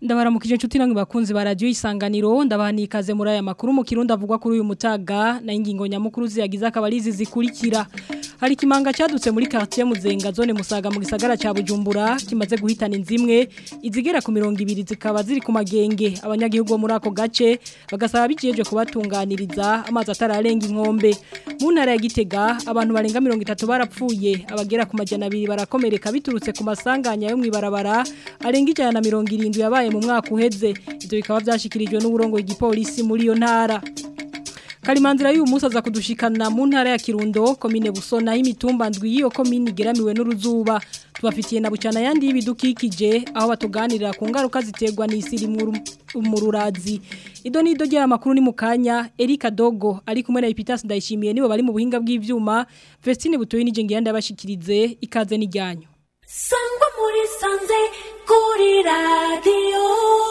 ndabaramukije inshuti namwe bakunzi ba radio isanganiro ndabahani ikaze muri aya makuru mu kirundi avugwa kuri uyu mutaga na ingingo nyamukuru ziyagize akabalizi zikurikira hari kimanga cyadutse muri quartier Muzenga zone Musaga mu gisagara ca Bujumbura kimaze guhitana inzimwe izigera ku 200 zikaba ziri ku magenge abanyagihugu muri ako gace bagasaba bijeje kubatunganiriza amazi atararenga inkombe mu ntara ya Gitega abantu barenga 30 barapfuye abagera ku majana 2 barakomereka biturutse ku masanganya yo mwibarabara arenga ijana na 70 yabaye mu mwaka uheze ivyo bikaba byashikirijwe n'uburongo igipolisi muri iyo ntara Kalimanzira y'uyu munsi aza kudushikana mu ntara ya Kirundo komine Busona y'imitumba ndwi yiyo komine igeramiwe n'uruzuba tubafitiye na bucana yandi y'ibidukikije aho batuganirira ku ngaruka ziterwa n'isiri mu rurazi ido nido rya makuru ni mukanya Erika Dogo ari kumwe na Epitas ndayishimiye nibo bari mu buhinga bw'ivyuma Vestine butoyi nije ngiye ndabashikirize ikaze n'ijyanyo Sangwa muri sanze kuri radio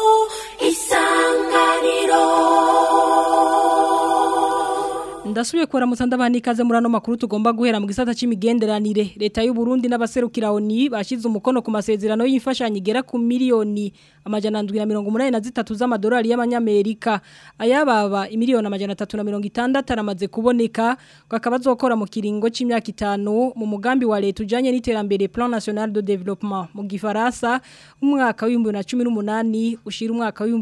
isanganiro Ndasubiye kwa ramutanda banikaze muri ano makuru tugomba guhera mu gisata c'imigenderanire leta y'u Burundi n'abaserukira ONI bashize umukono ku masezerano y'imfashanyo igera ku miliyoni amajana 183 z'amadolari y'abanyamerika ayababa imiliyoni amajana 360 aramaze kuboneka akaba azokora mu kiringo c'imyaka itanu mu mugambi wa leta ujanye n'iterambere Plan National de Développement mu gifaransa umwaka wa 2018 ushira umwaka wa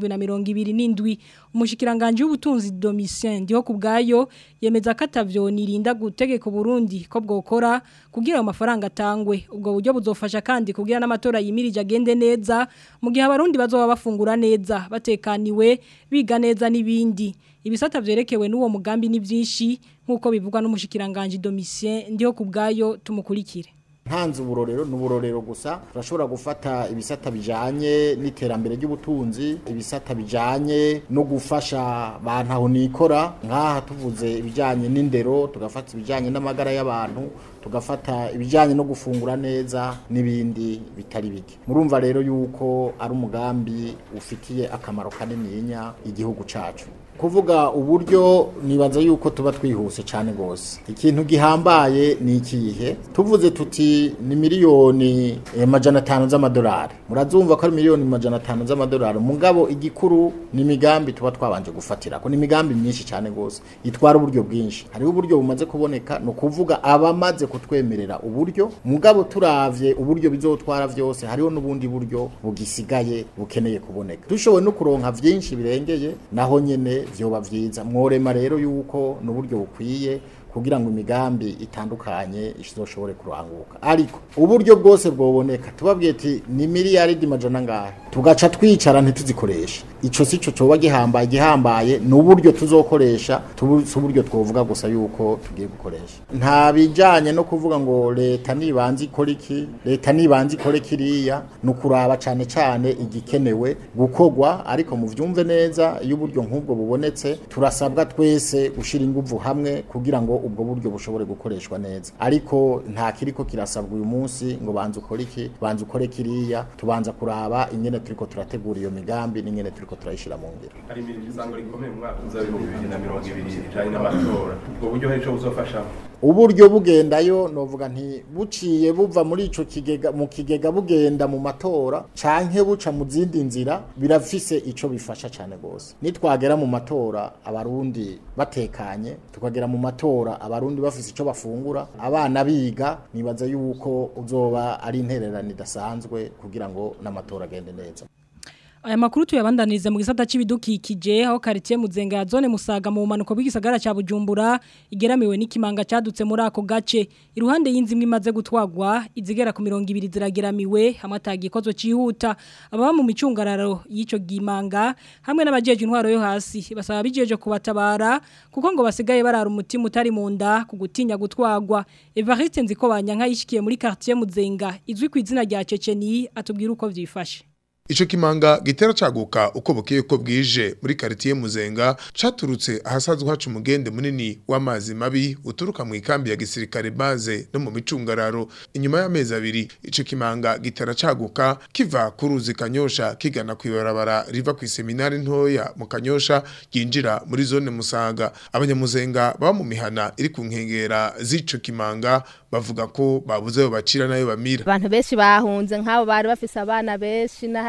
2027 umushikiranganje w'ubutunzi Domitien ndiho kubgayo yemeza ko atavyo nirinda gutegeka Burundi ko bwokora kugira amafaranga atangwe ubwo buryo buzofasha kandi kugira n'amatora yimirije agende neza mu gihe abarundi bazoba bafungura neza batekaniwe biga neza n'ibindi ibisata vyerekewe n'uwo mugambi ni byinshi nkuko bivugwa n'umushikiranganje Domitien ndiho kubgayo tumukurikire ntanze uburorero n'uburorero gusa turashobora gufata ibisata bijanye n'iterambere ry'ubutunzi ibisata bijanye no gufasha bantu nikora nk'aha tuvuze ibijanye n'indero tugafata ibijanye n'amagara y'abantu tugafata ibijanye no gufungura neza n'ibindi bitari bike murumva rero yuko ari umugambi ufitiye akamaro kanininya igihugu cacu kuvuga uburyo nibaza yuko tuba twihuse cyane gose ikintu gihambaye ni ikihe tuvuze tuti ni miliyoni amajana atanu z'amadolari murazumva ko ari miliyoni amajana atanu z'amadolari mugabo igikuru ni imigambi tuba twabanje gufatira ko ni imigambi myinshi cyane gose itwara uburyo bwinshi hariho uburyo bumaze kuboneka ni ukuvuga abamaze kutwemerera uburyo mugabo turavye uburyo bizotwara vyose hariho n'ubundi buryo bugisigaye bukeneye kuboneka dushoboye no kuronka vyinshi birengeye naho nyene vyoba vyiza mworema rero yuko n'uburyo bukwiye kugira ngo imigambi itandukanye izoshobore kuranguka ariko uburyo bwose bwoboneka tubabwiye ati ni miliyaridi majana ngahe tugaca twicara ntituzikoreshe ico sico coba gihambaye gihambaye n'uburyo tuzokoresha tubuze uburyo twovuga gusa yuko tugiye gukoresha nta bijanye no kuvuga ngo leta nibanze ikora iki leta nibanze ikore kiriya no kuraba cane cane igikenewe gukogwa ariko mu vyumve neza iyo uburyo nk'ubwo bubonetse turasabwa twese gushira inguvu hamwe kugira ngo ubwo buryo bushobore gukoreshwa neza ariko nta kiriko kirasabwa uyu munsi ngo banze ukore iki banze ukore kiriya tubanza kuraba ingene turiko turategura iyo migambi n'ingene turiko turayishira mu ngiro hari imirimo isango rikomeye mu mwaka uza w'ibihumbi bibiri na mirongo ibiri ijanye n'amatora ubwo buryo hari ico buzofashamo uburyo bugendayo novuga nti buciye buva muri ico kigega mu kigega bugenda mu matora canke buca mu zindi nzira birafise ico bifasha cane gose nitwagera mu matora abarundi batekanye tukagera mu matora abarundi bafise ico bafungura abana biga nibaza yuko uzoba ari intererano idasanzwe kugira ngo n'amatora agende neza Aya makuru tuyabandaniriza mu gisata c'ibidukikije aho quartier Muzenga ya zone Musaga mu manuko bw'igisagara ca Bujumbura igeramiwe n'ikimanga cadutse muri ako gace iruhande y'inzimwe imaze gutwagwa izigera ku 200 zirageramiwe hamwe atagikozwe cihuta ababa mu micungararo y'ico gimanga hamwe n'abajeje intwaro yo hasi basaba bijeje kubatabara kuko ngo basigaye barara umutima utari mu nda kugutinya gutwagwa Evariste nziko banyanka yishikiye muri quartier Muzenga izwi ku izina rya Ceceni atubwira uko vyifashe Ico kimanga gitera caguka uko bukeye ko bwije muri quartier Muzenga caturutse ahasazwe hacu umugende munini w'amazi mabi uturuka mu ikambi ya gisirikare base no mu micungararo inyuma y'amezi abiri ico kimanga gitera caguka kiva ku ruzi kanyosha kigana kwibarabara riva ku seminari ntoya mu kanyosha yinjira muri zone Musaga abanyamuzenga baba mu mihana iri ku nkengera z'ico kimanga bavuga ko babuze ayo bacira nayo bamira abantu benshi bahunze nk'abo bari bafise abana benshi n'ahari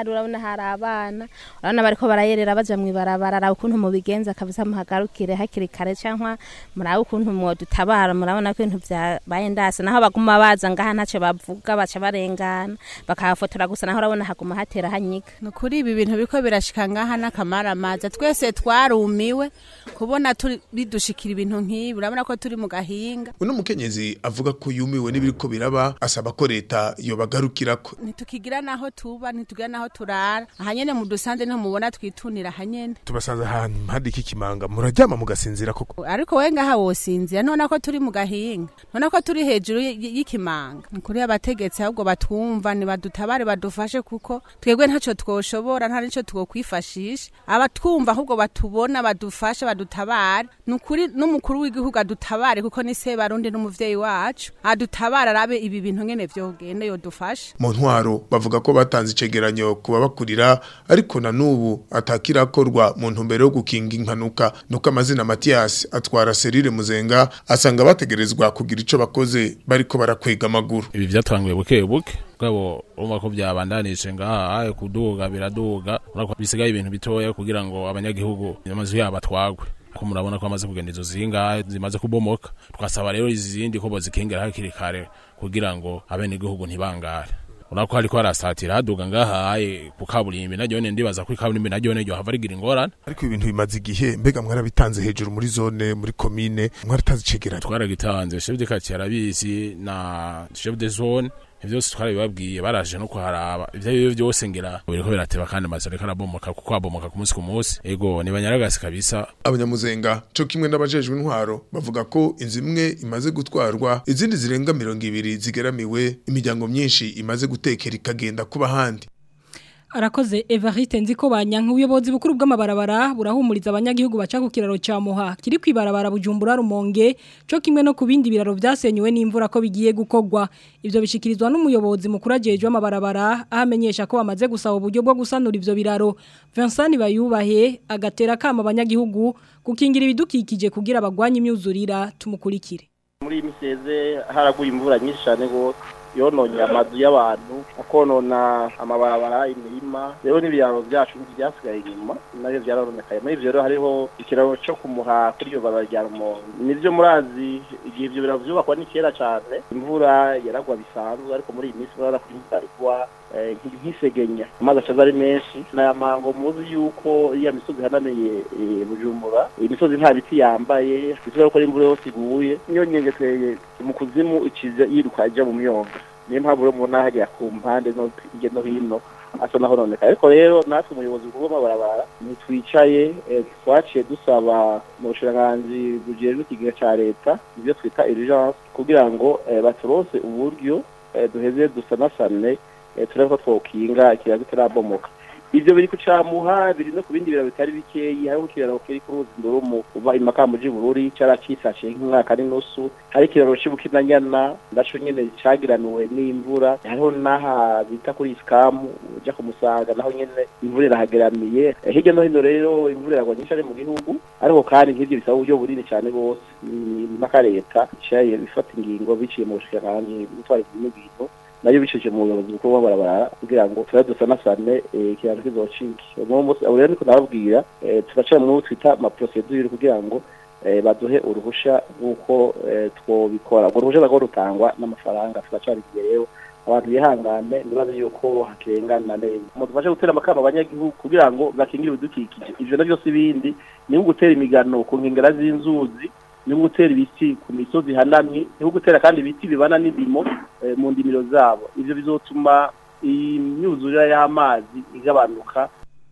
hari urabona hari abana urabona bariko barayerera baja mw'ibarabara araba ukuntu mubigenza kabisa muhagarukire hakiri kare canke murabe ukuntu mwodutabara murabona ko ibintu vyabaye ndase naho baguma baza ngaha ntaco bavuga baca barengana bakahafotora gusa naho urabona haguma hatera hanyiga nukuri ibi bintu biriko birashika ngaha n'akamaramaza twese twarumiwe kubona turi bidushikira ibintu nk'ibi urabona ko turi mu gahinga uno mukenyezi avuga ko yumiwe n'ibiriko biraba asaba ko leta yobagarukirako ntitukigira naho tuba ntitugira naho turara ahanyene mu dusanze niho mubona twitunira ahanyene tubasanze ahantu impande y'ikimanga muraryama mugasinzira koko ariko we ngaha wosinzira none ko turi mu gahinga none ko turi hejuru y- y- y'ikimanga nukuri abategetsi ahubwo batwumva nibadutabare badufashe kuko twebwe ntaco twoshobora nta nico twokwifashisha abatwumva ahubwo batubona badufashe badutabare nukuri n'umukuru w'igihugu adutabare kuko ni se barundi n'umuvyeyi wacu adutabare arabe ibi bintu ngene vyogenda yodufasha mu ntwaro bavuga ko batanze icegeranyo ku babakurira ariko na n'ubu atakirakorwa mu ntumbero yo gukinga impanuka nuko amazina Mathias atwara serire muzenga asanga bategerezwa kugira ico bakoze bariko barakwega amaguru ibi vyatanguye buke buke bwabo urumva ko byabandanije ngaha aye kuduga biraduga urako bisigaye ibintu bitoya kugira ngo abanyagihugu amazu yabo atwagwe ko murabona ko amaze kugenda izo zinga zimaze kubomoka twasaba rero izindi ko bozikingira hakiri kare kugira ngo abenegihugu ntibangare urako hariko harasatira haduga ngaha aye ku kaburimbi naryo ne ndibaza ko ikaburimbi naryo ne ryo hava rigira ingorane ariko ibintu bimaze igihe mbega mwarabitanze hejuru muri zone muri komine mwaratanze icegeranyo twaragitanze chef de quartier arabizi na chef de zone ivyo byose twarabibabwiye baraje no kuharaba ivyo ari byo byose ngira biriko birateba kandi amazu ariko arabomoka kuko abomoka ku munsi ku munsi ego ni banyaragasi kabisa abanyamuzenga co kimwe n'abajejwe intwaro bavuga ko inzu imwe imaze gutwarwa izindi zirenga mirongo ibiri zigeramiwe imiryango myinshi imaze gutekera ikagenda kuba handi Arakoze Evariste nziko banyanka ubuyobozi bukuru bw'amabarabara burahumuriza abanyagihugu baca ku kiraro ca Muha kiri kwibarabara Bujumbura Rumonge co kimwe no kubindi biraro vyasenywe n'imvura ko bigiye gukogwa ivyo bishikirizwa n'umuyobozi mukuru ajejwe amabarabara ahamenyesha ko bamaze gusaba uburyo bwo gusanura ivyo biraro Vincent Bayubahe agatera kama abanyagihugu gukingira ibidukikije kugira bagwanye imyuzurira tumukurikire muri iyi miseze haraguye imvura nyinshi cyane rwose yononye amazu y'abantu akonona amabarabara imirima rero n'ibiraro byacu byasigaye inyuma nabyo byarononekaye muri ivyo rero hariho ikiraro cyo kumuha kuri iyo barabara rya rumonge nivyo murazi igihe ivyo biraro vyubakwa ni kera cane imvura yaragwa bisanzwe ariko muri iyi minsi murabona ko imvura igwa eh, nk- nk'isegenya amazi acaza ari menshi naya mango muzi yuko iya misozi ihanamiye eh, bujumbura iyi misozi nta biti yambaye bivuga ko imvura yose iguye niyo nyengeteye mu kuzimu icize yiruka ija mu myonga niyo mpamvu rero mubona hariya ku mpande no hirya no hino asa naho noneka ariko rero natwe umuyobozi mukuru w'amabarabara ntitwicaye eh, twaciye dusaba mu bushiranganji bujejwe ikigega ca leta ibyo twita urgence kugira ngo eh, baturose uburyo eh, duheze dusanasane eh, turebe ko twokinga ikiraro kitarabomoka ivyo biri kucamuha biri no ku bindi biraro bitari bikeyi hariho ikiraro kiri ku ruzi ndurumu uva imakambuji bururi caracisashe nk'umwaka n'inusu hari ikiraro c'ibukinanyana naco nyene cagiraniwe n'imvura hariho n'aha bita kuri isikamu uja ku musaga naho nyene imvura irahageramiye Eh, hirya no hino rero imvura iragwa nyinshi ari mu gihugu ariko kandi nk'ivyo bisaba uburyo bunini cane rwose ni impaka leta icaye bifata ingingo biciye mu bushikiranganji butwara n'ibintu nayo bicishije mu buyobozi bukuru bw'amabarabara kugira ngo turabe dusanasane eh, ikiraro kizocike uno munsi abo rero niko ndababwira eh, turaca mu twita amaprocedure kugira ngo eh, baduhe uruhusha rw'uko eh, twobikora urwo ruhusha narwo rutangwa n'amafaranga turacari imbere rero abantu bihangane nibaze yuko hakengana neza mu dufashe gutera amakamba abanyagihugu kugira ngo bakingire ibidukikije ivyo navyo si ibindi ni nko gutera imigano ku nkengera z'inzuzi ni nko gutera ibiti ku misozi ihanamye ni nko gutera kandi ibiti bibana n'indimo eh, mu ndimiro zabo ivyo bizotuma imyuzurire y'amazi igabanuka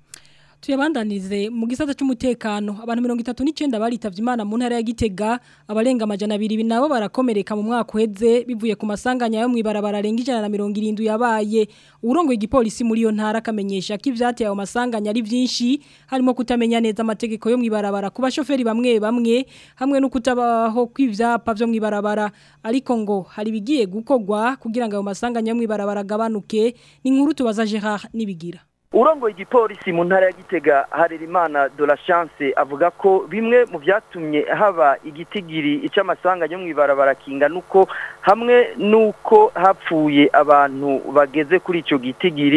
Tuyabandanize mu gisata cy'umutekano abantu 39 baritavye Imana mu ntara ya Gitega abarenga amajana 2 nabo barakomereka mu mwaka uheze bivuye ku masanganya yo mwibarabara renga 170 yabaye urongo igipolisi muri yo ntara kamenyesha ko ivyateye ayo masanganya ari vyinshi harimo kutamenya neza amategeko yo mwibarabara kuba shoferi bamwe bamwe hamwe no kutabaho kw'ivyapa vyo mwibarabara ariko ngo hari bigiye gukogwa kugira ngo ayo masanganya yo mwibarabara gabanuke ni nkuru tubaza Gerard nibigira urongoye igipolisi mu ntara ya gitega harerimana de la chance avuga ko bimwe mu byatumye haba igitigiri ic'amasanga yo mw'ibarabara kinga nuko hamwe nuko hapfuye abantu bageze kuri ico gitigiri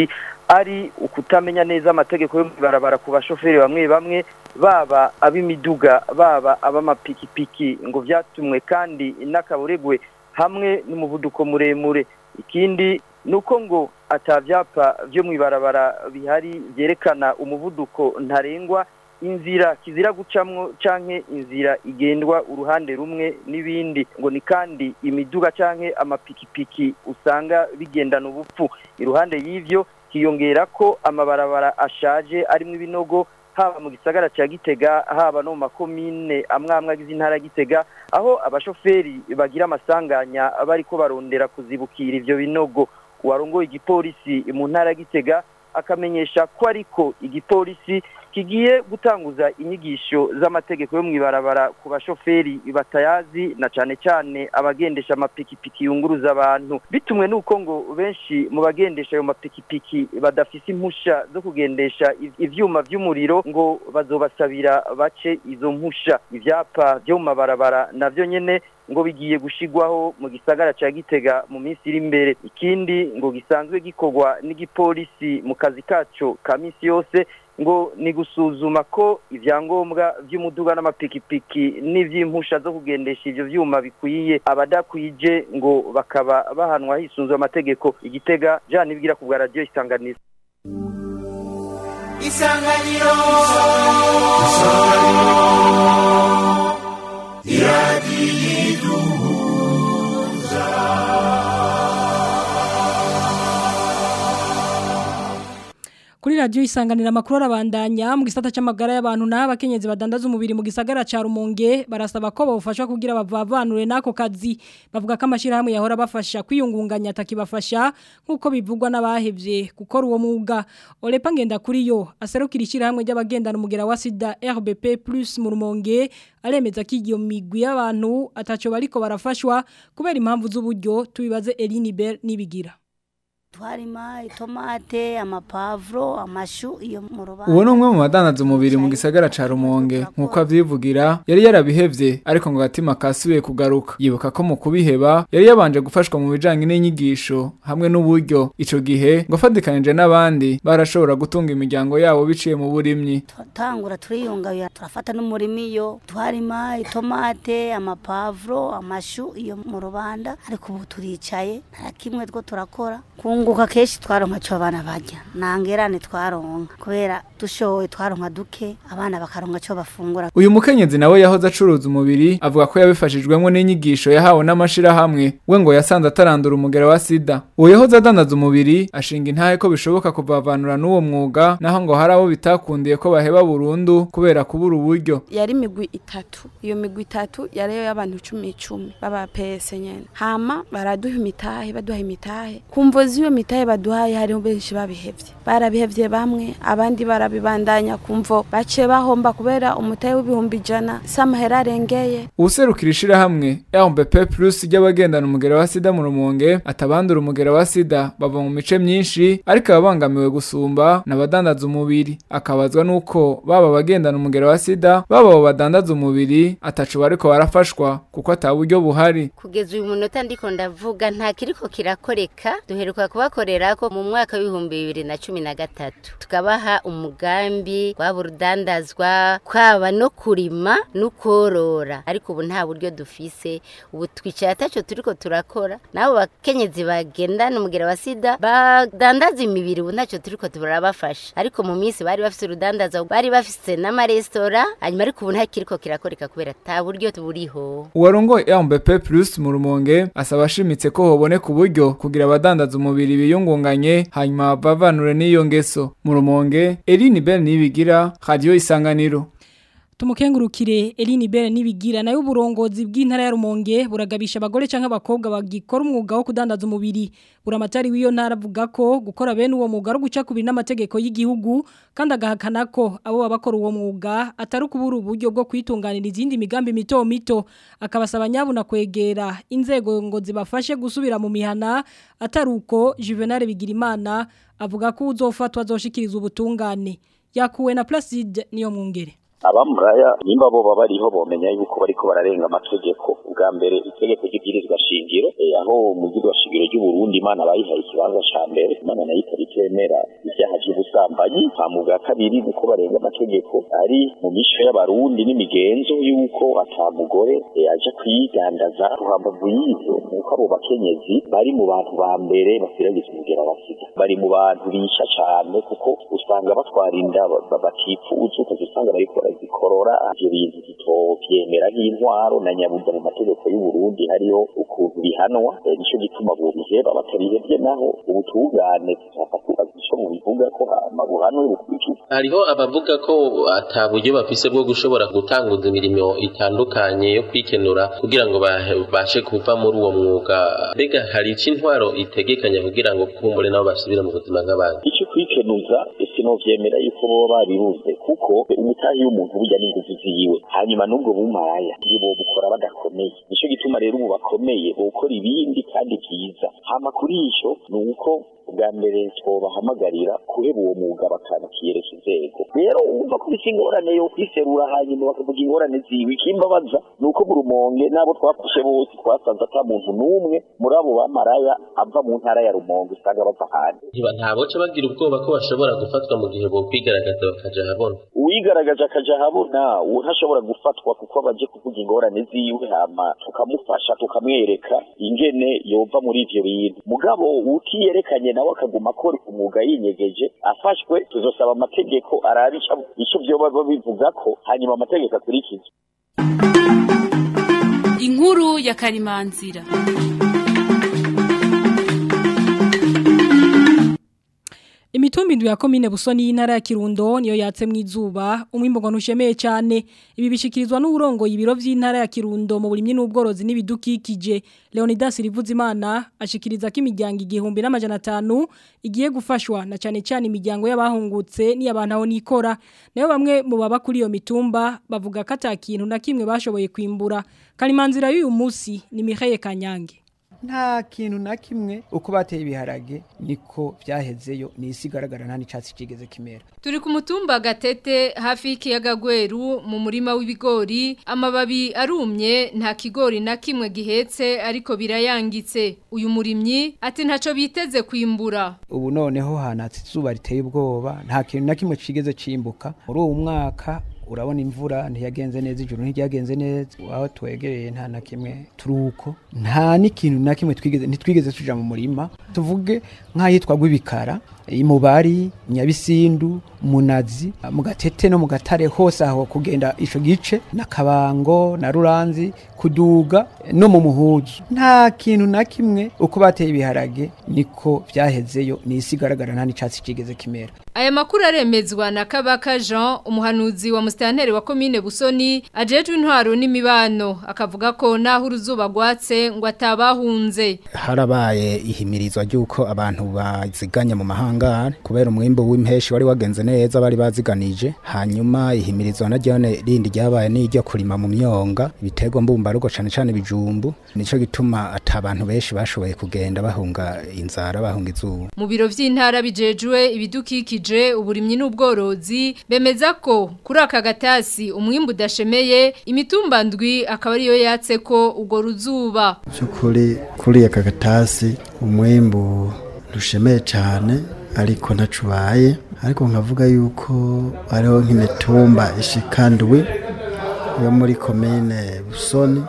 ari ukutamenya neza amategeko yo mwibarabara ku bashoferi bamwe bamwe baba ab'imiduga baba ab'amapikipiki ngo vyatumwe kandi n'akaburegwe hamwe n'umuvuduko muremure ikindi nuko ngo atavyapa vyo mwibarabara bihari vyerekana umuvuduko ntarengwa inzira kizira gucamwo canke inzira igendwa uruhande rumwe n'ibindi ngo ni kandi imiduga canke amapikipiki usanga bigendana ubupfu iruhande y'ivyo hiyongera ko amabarabara ashaje arimwo ibinogo haba mu gisagara cya gitega haba no mu makomine amwe amwe agize intara ya gitega aho abashoferi bagira amasanganya bariko barondera kuzibukira ivyo binogo uwarongoye igipolisi mu ntara ya gitega akamenyesha ko ariko igipolisi kigiye gutanguza inyigisho z'amategeko yo mwibarabara ku bashoferi batayazi na cane cane abagendesha amapikipiki yunguruza abantu bitumwe nuko ngo benshi mu bagendesha ayo mapikipiki badafise impusha zo kugendesha ivyuma vy'umuriro ngo bazobasabira bace izo mpusha ivyapa vyo mu mabarabara navyo nyene ngo bigiye gushigwaho mu gisagara ca Gitega mu minsi iri imbere ikindi ngo gisanzwe gikorwa n'igipolisi mu kazi kaco ka minsi yose ngo ni gusuzuma ko ivyangombwa vy'umuduga n'amapikipiki n'ivy'impusha zo kugendesha ivyo vyuma bikwiye abadakwije ngo bakaba bahanwa hisunzwe amategeko igitega Jean Nibigira ku bwa radio isanganiro isanganiro Kuri radio isanganira makuru arabandanya mu gisata c'amagara y'abantu na abakenyezi badandaza umubiri mu gisagara ca Rumonge barasaba ko bafashwa kugira bavavanure nako kazi bavuga ko amashirahamwe yahora bafasha kwiyungunganya atakibafasha nkuko bivugwa n'abahevye gukora uwo mwuga Olepa ngenda kuri yo aserukira ishirahamwe ry'abagendana umugera wa sida RBP+ mu Rumonge aremeza ko iyo migwi y'abantu ataco bariko barafashwa kubera impamvu z'uburyo tubibaze Eline Bell nibigira twarima itomate amapavuro amashu iyo mu rubanza uwo ni umwe mu badandaza umubiri mu gisagara ca rumonge nk'uko avyivugira yari yarabihevye ariko ngo agatima kasubiye kugaruka yibuka ko mu kubiheba yari yabanje gufashwa mu bijanye n'inyigisho hamwe n'uburyo ico gihe ngo afadikanije n'abandi barashobora gutunga imiryango yabo biciye mu burimyi turatangura turiyunga turafata n'umurimi iyo twarima itomate amapavuro amashu iyo mu rubanda ariko ubu turicaye nta kimwe two turakora kunguka kenshi twaronka cyo abana bajya nangerane twaronka kubera dushoboye twaronka duke abana bakaronka cyo bafungura uyu mukenyezi nawe yahoze acuruza umubiri avuga ko yabifashijwemo n'inyigisho yahawe n'amashirahamwe we ngo yasanze atarandura umugera wa sida uwo yahoze adandaza umubiri ashinga intahe ko bishoboka kuvavanura n'uwo mwuga naho ngo hari abo bitakundiye ko baheba burundu kubera kubura uburyo yari imigwi itatu iyo migwi itatu yari y'abantu icumi icumi baba pese nyene hama baraduha imitahe baduha imitahe kumvo z'iyo mitahe baduhaye hariho benshi babihevye barabihevye bamwe abandi barabibandanya kumvo bace bahomba kubera umutahe w'ibihumbi ijana samahera arengeye ubuserukira ishirahamwe RBP Plus ry'abagendana umugera wa sida mu rumonge atabandura umugera wa sida bava mu mice myinshi ariko ababangamiwe gusumba n'abadandaza umubiri akabazwa nuko baba abagendana umugera wa sida baba abo badandaza umubiri atacu bariko barafashwa kuko ata buryo buhari kugeza uyu munota ndiko ndavuga nta kiriko kirakoreka duheruka kubakorera ko mu mwaka w'ibihumbi bibiri na cumi na gatatu tukabaha umugambi waba urudandazwa kwaba no kurima no korora ariko ubu nta buryo dufise ubu twicaye ataco turiko turakora nabo bakenyezi bagendana umugera wa sida badandaza imibiri ubu ntacyo turiko turabafasha ariko mu minsi bari bafise urudandaza bari bafise n'amaresitora hanyuma ariko ubu nta kiriko kirakoreka kubera ata buryo buriho uwarongoye RBP Plus mu rumonge asaba ashimitse ko hoboneka uburyo kugira abadandaza umubiri biyungunganye hanyuma bavanure n'iyo ngeso mu rumonge Eline Ben nibigira radio isanganiro Tumukengurukire Eline Bere nibigira nayo uburongozi bw'intara ya Rumonge buragabisha abagore canke abakobwa bagikora umwuga wo kudandaza umubiri buramatari w'iyo ntara avuga ko gukora bene uwo mwuga ari guca kubiri n'amategeko y'igihugu kandi agahakana ko abo babakora uwo mwuga atari kubura uburyo bwo kwitunganira izindi migambi mito mito akabasaba nyabuna kwegera inzego ngo zibafashe gusubira mu mihana atari uko Juvenal Bigirimana avuga ko uzofatwa azoshikiriza ubutungane yakuwe na Placide niyo mwungere abamuraya nimba bo baba bariho bomenya yuko bariko bararenga amategeko ubwa mbere itegeko ry'ibwirizwa shingiro eh, aho mu bwirizwa shingiro ry'uburundi imana bayihaye ikibanza ca mbere imana nayo ikaba itemera ivyaha vy'ubusambanyi hama ubwa kabiri nuko barenga amategeko ari mu mico y'abarundi n'imigenzo y'uko ata mugore eh, aja kwigandaza ruhambavu y'ivyo nuko abo bakenyezi bari mu bantu ba mbere basiragiza umugera basiga bari mu bantu bisha cane kuko usanga batwara inda ba- ba- batifuza ukaza usanga bariko barazikorora ivyo bintu tutovyemera nk'intwaro na nyabuza mu mategeko y'uburundi hariho ukuntu bihanwa Eh, nico gituma bobiheba batabihevye naho ubutungane tuzafata ico bubivuga ko hama buhanwe bukurikizwe hariho abavuga ko ata buryo bafise bwo gushobora gutanguza imirimo itandukanye yo kwikenura kugira ngo babashe kuva muri uwo mwuga mbega hari ico intwaro itegekanya kugira ngo kumbure nabo basubire mu buzima nk'abandi icyo kwikenuza sinovyemera yuko boba babibuze kuko umutahi w'umuntu burya n'inguvu ziwe hanyuma n'ubwo bumaraya iyo bobukora badakomeye nico gituma rero ubu bakomeye bokora ibindi kandi vyiza hama kuri ico ni uko bwa mbere twobahamagarira kuheba uwo mwuga bakanakiyereka inzego rero wumva ko bifise ingorane yo kwiserura hanyuma bakavuga ingorane ziwe ikimbabaza ni uko mu rumonge n'abo twafashe bose twasanze ata muntu n'umwe muri abo bamaraya ava mu ntara ya rumonge usanga bava hanze Ntiba- ntaboca bagira ubwoba ko bashobora gufatwa mu gihe bokwigaragaza bakaja ahabona uwigaragaje akaja ahabona uwo ntashobora gufatwa kuko abaje kuvuga ingorane ziwe hama tukamufasha tukamwereka ingene yova muri ivyo bintu mugabo utiyerekanye nawe akaguma akora umwuga yinyegeje afashwe tuzosaba amategeko arabe ico- ico vyoba bivuga ko hanyuma amategeko akurikizwe inkuru ya karimanzira Imitumba indwi ya komine Busoni y'intara ya Kirundo niyo yatse mu izuba umwimbo ngo ntushemeye cyane ibi bishikirizwa n'uburongo ibiro vy'intara ya Kirundo mu burimyi n'ubworozi n'ibidukikije Leonidas Rivuzimana ashikiriza ko imiryango igihumbi n'amajana atanu igiye gufashwa na cyane cyane imiryango y'abahungutse n'iy'abantu aho nikora nayo bamwe mu baba kuri iyo mitumba bavuga ko atakintu na kimwe bashoboye kwimbura Kalimanzira y'uyu munsi ni Mihaye Kanyange nta kintu na kimwe uko bateye ibiharage niko byahezeyo ni isi igaragara nta n'icyatsi kigeze kimera Turi ku mutumba gatete hafi y'ikiyaga gweru mu murima w'ibigori amababi arumye nta kigori na kimwe gihetse ariko birayangitse uyu murimyi ati ntaco biteze kwimbura ubu noneho hanatse izuba riteye ubwoba nta kintu na kimwe kigeze cimbuka muri uwo mwaka urabona imvura ntiyagenze neza ijuru ntiryagenze neza aho twegereye nta na kimwe turuko nta n'ikintu na kimwe twigeze ntitwigeze tuja mu murima tuvuge nk'ahitwa gw'ibikara imubari nyabisindu munazi mu gatete no mu gatare hose aho kugenda ico gice na kabango na ruranzi kuduga no mu muhuzu nta kintu na kimwe uko bateye ibiharage niko byahezeyo ni isi igaragara nta n'icatsi kigeze kimera Aya makuru aremezwa na Kabaka Jean umuhanuzi wa mustanteri wa commune Busoni ajejwe intwaro n'imibano akavuga ko naho uruzuba rwatse ngo atabahunze harabaye ihimirizwa ry'uko abantu baziganya mu mahangare kubera umwimbo w'impeshi wari wagenze neza bari baziganije hanyuma ihimirizwa na ryone rindi ryabaye n'iryo kurima mu myonga ibitego mbumbarugo cane cane bijumbu nico gituma ata abantu benshi bashoboye kugenda bahunga inzara bahunga izuba Mu biro vy'intara bijejwe ibidukikije uburimyi n'ubworozi bemeza ko kuri aka gatasi umwimbu udashemeye imitumba ndwi akaba ariyo yatse ko ugo ruzuba by'ukuri kuri aka gatasi umwimbu ntushemeye cyane ariko ntacubaye ariko nkavuga yuko hariho nk'imitumba ishikandwi yo muri komine busoni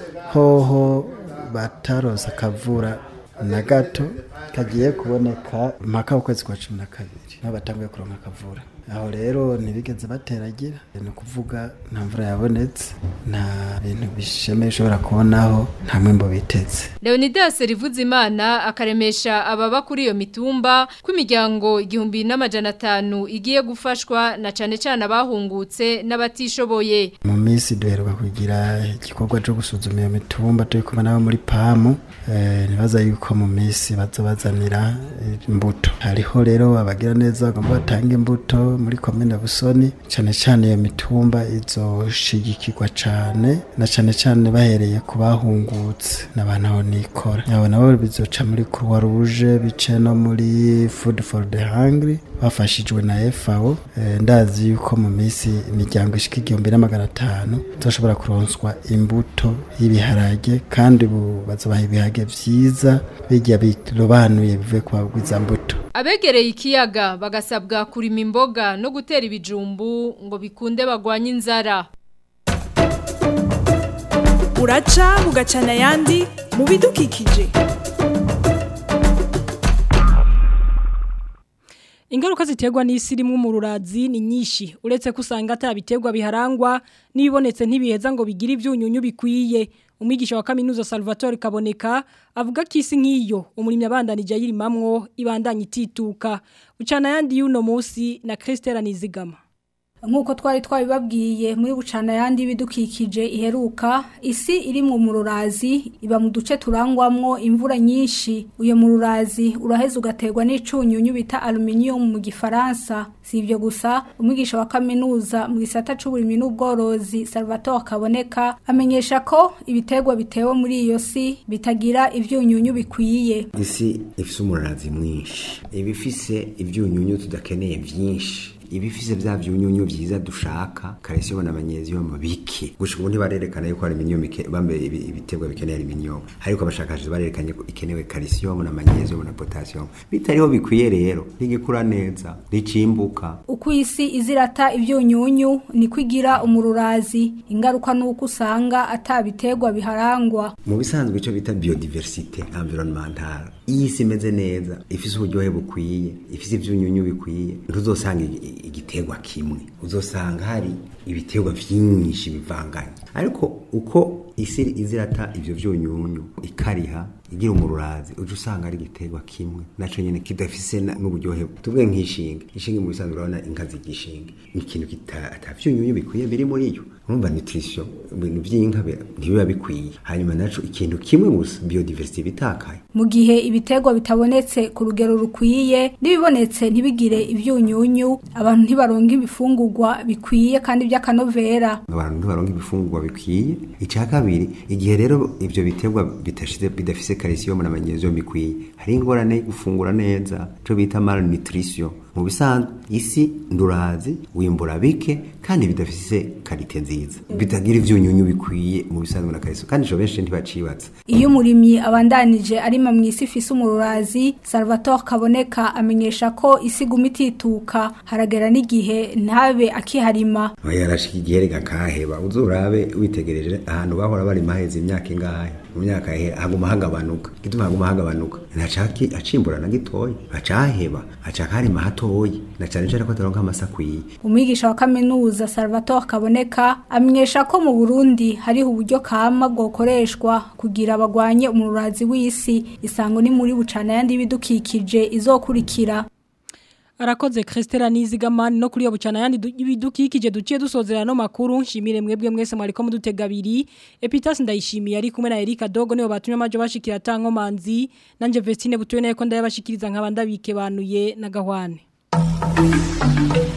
hoho batarose akavura na gato kagiye kuboneka mpaka ukwezi kwa cumi na kabiri niho batanguye kuronka akavura aho rero ntibigeze bateragira ni ukuvuga nta mvura yabonetse nta bintu bishemeye ushobora kubonaho nta mwimbo bitetse Leonidas Rivuzimana akaremesha ababa kuri iyo mitumba ko imiryango igihumbi n'amajana atanu igiye gufashwa na cane cane abahungutse n'abatishoboye mu minsi duheruka kugira igikorwa cyo gusuzuma iyo mitumba turi kumwe nabo muri pamu eh, nibaza yuko mu minsi baza bazanira eh, imbuto hariho rero abagira neza bagomba batanga imbuto muri komine busoni cyane cyane iyo mitumba izoshigikirwa cyane na cyane cyane bahereye ku bahungutse n'abantu aho nikora abo nabo bizoca muri croix rouge bice no muri food for the hungry bafashijwe na FAO eh, ndazi yuko mu minsi imiryango ishika igihumbi n'amagana atanu tuzoshobora kuronswa imbuto y'ibiharage kandi ubu bazobaha ibiharage vyiza bijya birobanuye bivuye ku bagwiza mbuto Abegereye ikiyaga bagasabwa kurima imboga no gutera ibijumbu ngo bikunde bagwanye inzara. uraca bugacana ayandi mu bidukikije Ingaruka ziterwa n'isi rimwe mu rurazi ni nyinshi uretse ko usanga atabiterwa biharangwa n'ibibonetse ntibiheza ngo bigire ibyunyunyu bikwiye umwigisha wa kaminuza Salvatore Kaboneka avuga ko isi nk'iyo umurimyi abandanije ayirimamwo ibandanya itituka ucana yandi y'uno munsi na Christelle Nizigama nk'uko twari twabibabwiye muri bucana yandi bidukikije iheruka isi iri mu mururazi iba mu duce turangwamwo imvura nyinshi uyo mururazi uraheza ugaterwa n'icunyunyu bita aluminium mu gifaransa si ibyo gusa umwigisha wa kaminuza mu gisata c'uburimyi n'ubworozi Salvatore Kaboneka amenyesha ko ibiterwa bitewe muri iyo si bitagira ivyunyunyu bikwiye isi ifise umururazi mwinshi iba ifise ivyunyunyu tudakeneye vyinshi ibifise vya vyunyunyu vyiza dushaka calcium na magnesium bike gushika ubu ntibarerekana yuko aluminium bambe ibiterwa bikeneye aluminium ariko abashakashatsi barerekanye ko ikenewe calcium na magnesium na potassium bitariho bikwiye rero ntigikura neza ricimbuka uko isi izirata ivyunyunyu niko igira umururazi ingaruka nuko usanga atabiterwa biharangwa mu bisanzwe ico bita biodiversité environnementale iyi isi imeze neza ifise uburyohe bukwiye ifise ivyunyunyu bikwiye ntuzosanga igiterwa kimwe uzosanga hari ibiterwa vyinshi bivanganye ariko uko isi izirata ivyo vyunyunyu ikariha igira umururazi uje usanga ari igiterwa kimwe naco nyene kidafise n'uburyohe tuvuge nk'ishinge ishinge mu bisanzwe urabona inka zigishinge ni ikintu atavyunyunyu bikwiye biri muri yo urumva nutrition ibintu vy'inka ntibiba bikwiye hanyuma naco ikintu kimwe gusa biodiversity bitakaye mu gihe ibiterwa bitabonetse ku rugero rukwiye n'ibibonetse ntibigire ivyunyunyu abantu ntibaronka ibifungurwa bikwiye kandi by'akanovera abantu ntibaronka ibifungurwa bikwiye icya kabiri igihe rero ivyo biterwa bitashize bidafise calcium na magnesium bikwiye hari ingorane gufungura neza cyo bita malnutrition mu bisanzwe isi ndurazi wimbura bike kandi bidafise karite nziza bitagira ivyunyunyu bikwiye mu bisanzwe na calcium kandi jo benshi ntibacibatsa iyo umurimyi abandanije arima mu isi ifise umururazi Salvatore Kaboneka amenyesha ko isi guma itituka haragera n'igihe ntabe akiharima yarashika igihe rega kaheba uzurabe witegereje ahantu bahora bari maheze imyaka ingahe mu myaka haguma hagabanuka gituma haguma hagabanuka ntacaki acimbura na gitoya acaheba acaka harima hatoyi na cane cane ko ataronka amasakwiye umwigisha wa kaminuza Salvatore Kaboneka amenyesha ko mu Burundi hariho uburyo kama bwokoreshwa kugira abagwanye umururazi w'isi isango ni muri bucana yandi bidukikije izokurikira Arakoze Christela Nizigamani no kuri yo bucana yandi ibidukikije duciye dusozera no makuru nshimire mwebwe mwese mwariko mudutega abiri Epitas ndayishimiye ari kumwe na Erika Dogo niyo batumye amajo bashikira tanko manzi nanje Vestine butuye nayo ko ndayabashikiriza nkabanda bike banuye na gahwane